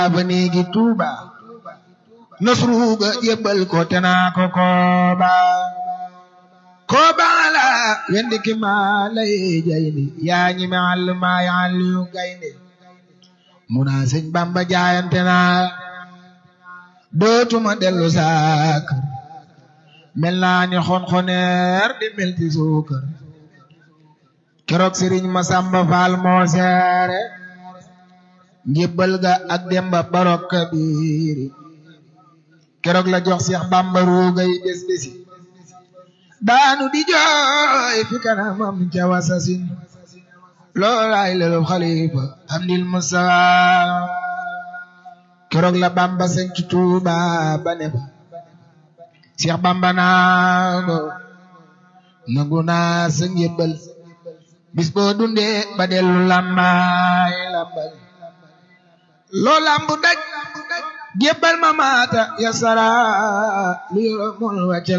ba néegi tuuba nasruga yëbbal ko te naa ko kooba kooba la wendi ki maa lay jayni yaa ñi me àll maa yi àll yu gaynde mu naa sëñ bamba jaayante naa dootuma dellu saak mel naa ni xonxoneer di mel ci suukar keroog sëriñ ma samba faal moo seere njébbal ga ak demba barok kabiri keroog la jox Seex Bamba ruugay bés bési daanu di jooy fi kanamam ca wasasin loolaay lelu xalifa hamdil mustafa keroog la Bamba sanc Tuuba ba ne fa Seex Bamba naa ko nangu naa sa njébbal bis boo dundee ba dellu lambaay lambal loo lambu daj jébbal ma maata ya sara lu yoromul wàcce